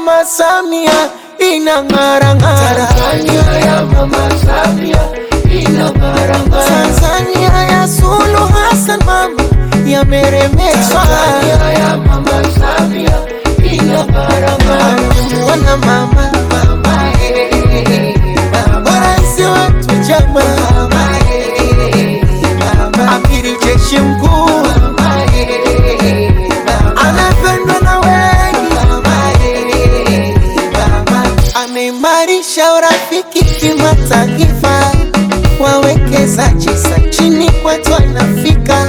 Mama Samia inang'ara ng'ara. Tanzania ya Mama Samia inang'ara ng'ara. Tanzania ya Suluhu Hassan mama yameremeshwa. Tanzania ya Mama Samia inang'ara ng'ara. Amemuona mama Mama eh, mama rais wetu chama mama eh, mama amiri jeshi mkuu mama eh, mama anapendwa na wengi, mama eh, mama ameimarisha urafiki kimataifa, wawekezaji sa chini kwetu anafika,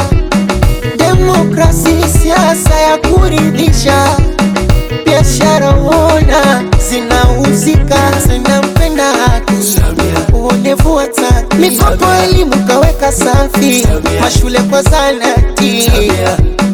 demokrasi siasa ya kuridhisha, biashara uona zinauzika, zinampenda haki Samia uonevu wa taki, mikopo elimu kaweka safi, Samia. mashule kwa zanati Samia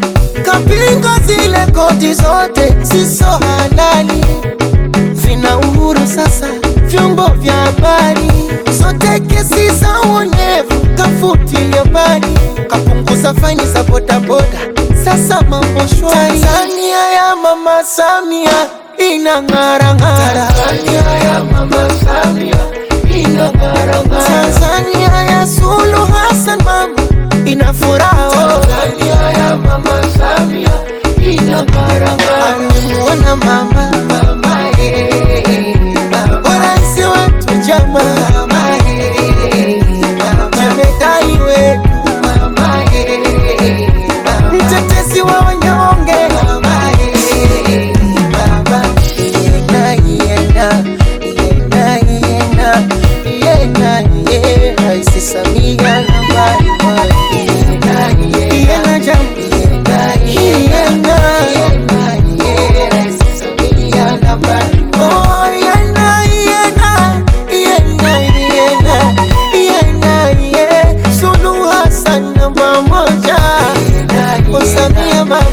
kapinga zile koti zote siso halali, vina uhuru sasa vyombo vya habari, zote kesi za uonevu kafutilia mbali, kapunguza faini za bodaboda, sasa mambo shwari. Tanzania ya mama Samia inang'ara ng'ara, Tanzania ya Mama Samia inang'ara ng'ara. Tanzania ya Suluhu Hassan mama ina furaha oh. Tanzania ya Mama Samia inang'ara ng'ara. Amemuona mama Mama eh, mama rais wetu chama mama eh, mama jemedai wetu mama eh, mama mtetezi wa wanyonge mama eh, mama Yena, yena, yena, yena, yena, ye, Rais Samia nambari moja. yena, yena, Yena jam- yena, yena, yena, yena, ye, Rais Samia nambari oh, yena, yena, yena, yena, yena, ye, Suluhu Hassan namba moja. moja. Oh, Samia mama,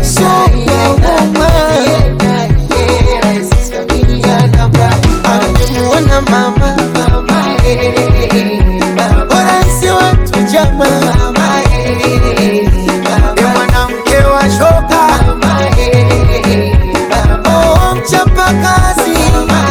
superwoman. Amemuona mama rais wetu chama ni mwanamke wa shoka oh, mchapa kazi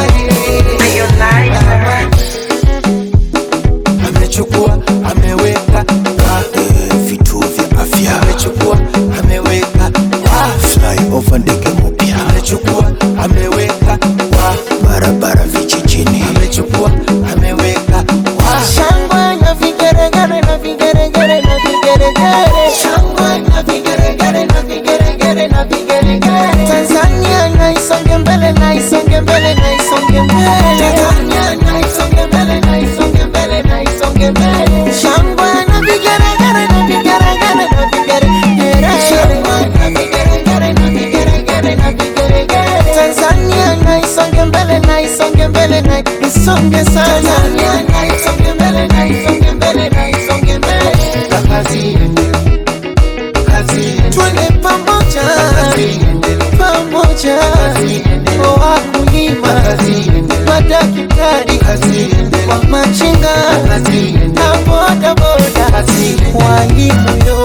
amechukua ameweka Ah, eh, vituo vya afya amechukua ameweka flyover ndege mpya amechukua ameweka barabara vijijini amechukua ameweka shangwe na vigeregere na vigeregere na vigeregere shangwe na vigeregere na vigeregere na vigeregere Tanzania na isonge mbele na isonge mbele na isonge mbele Tanzania na isonge mbele na isonge mbele na isonge mbele shangwe na vigeregere na vigeregere na vigeregere shangwe na vigeregere na vigeregere na vigeregere Tanzania na isonge mbele na isonge mbele na isonge sana Tanzania na isonge mbele na isonge mbele na isonge mbele Kazi iendelee, kazi iendelee, twende pamoja kazi iendelee, pamoja kazi iendelee, wakulima kazi iendelee, madaktari kazi iendelee, wa machinga kazi iendelee, na bodaboda kazi iendelee. walimu yo